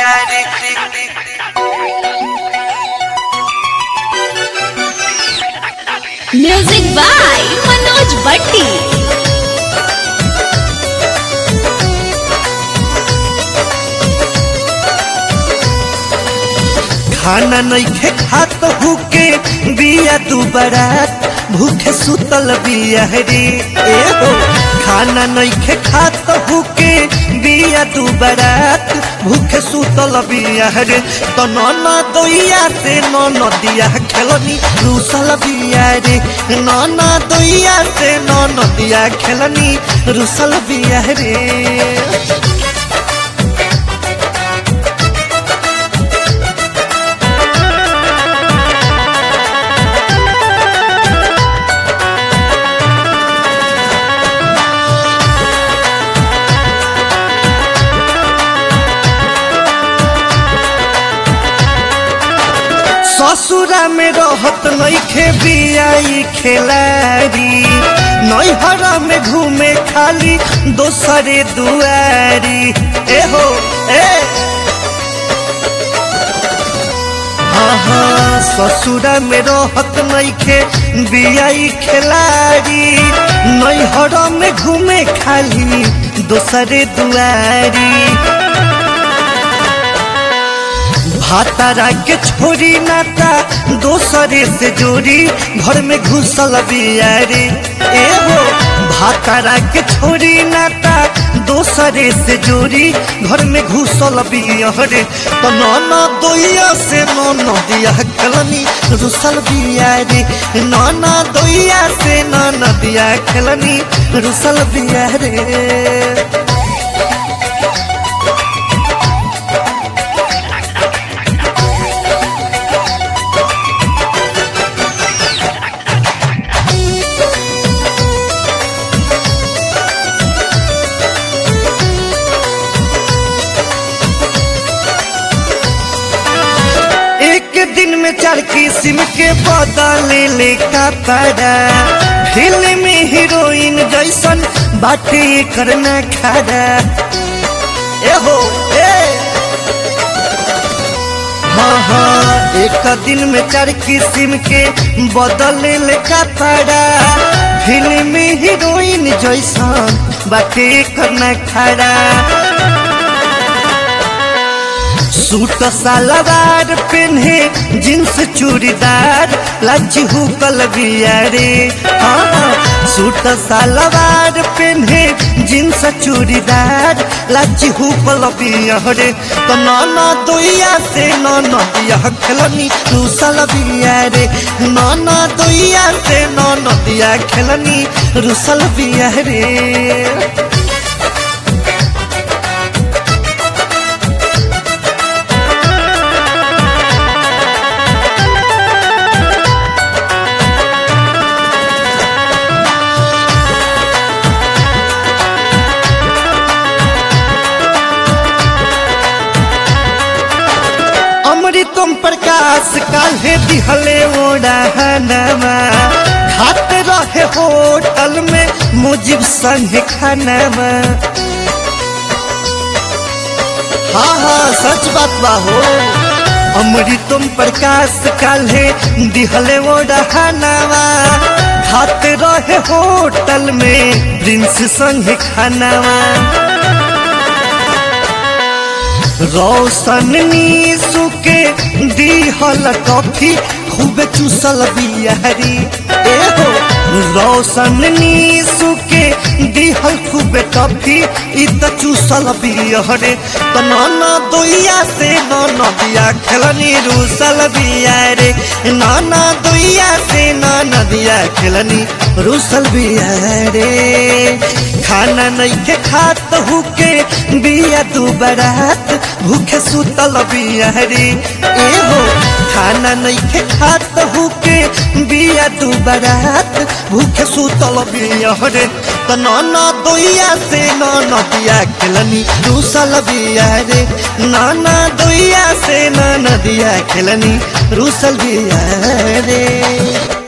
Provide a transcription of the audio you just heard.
बिया रे music by Manoj भट्टी खाना नइखे खात भूखे बिया तू बरात भूखे सुतल बिया रे ए हो खाना नइखे खात भूखे बिया तू बरात भूखे सुतल बिया रे तो नना दोइया से नन दिया खेलनी रूसल बिया रे नना दोइया से नन दिया खेलनी रूसल बिया रे ससुरा में रहत नइखे बियाई खेलारी नैहरा में घूमे खाली दोसरे दुआरी ए हो ए हाँ हाँ ससुरा में रहत नइखे बियाई खेलारी नैहरा में घूमे खाली दोसरे दुआरी भातारा के छोरी नाता दोसरे से जोड़ी घर में घुसल बियारी ए हो भातारा के छोरी नाता दोसरे से जोड़ी घर में घुसल बियारे तो नाना दोइया से नाना दिया खेलनी रुसल बियारे नाना दोइया से नाना दिया खेलनी रुसल बियारे एक दिन में चार किस्म के बदले ले कपड़ा फिल्म हीरोइन जैसन बाटे करना खड़ा ए हो ए हाँ हाँ एक दिन में चार किस्म के बदले ले कपड़ा फिल्म हीरोइन जैसन बाटे करना खड़ा सूट सलवार पहने जींस चूड़ीदार लज्जी हुकल बियारे हाँ सूट सलवार पहने जींस चूड़ीदार लज्जी हुकल बियारे तो नाना दोइया से नाना दिया खेलनी रूसल बियारे नाना दोइया से नाना दिया खेलनी रूसल बियारे अमृतम प्रकाश काल्हे दिहले ओढ़ानवा खाते रहे होटल में मुजिब संग खानवा हाँ हाँ सच बात बा हो अमृतम प्रकाश काल्हे दिहले ओढ़ानवा खाते रहे होटल में प्रिंस संग खानवा रोशन नीसू के दीहल कॉफी खूब चूसल बियारी ए हो रोशन नीसू के दीहल खूब टॉफी इ त चूसल बियहरे त नाना दोइया से नाना दिया खेलनी रूसल बियारे नाना दोइया से नाना दिया खेलनी रूसल बियारे खाना नहीं के खात हुके बिया तू बरात भूखे सुतल बियारी ए हो खाना नहीं के खात हुके बिया तू बरात भूखे सुतल बियारे त नाना दोइया से नाना दिया खेलनी रूसल बियारे नाना दोइया से नाना दिया खेलनी रूसल बियारे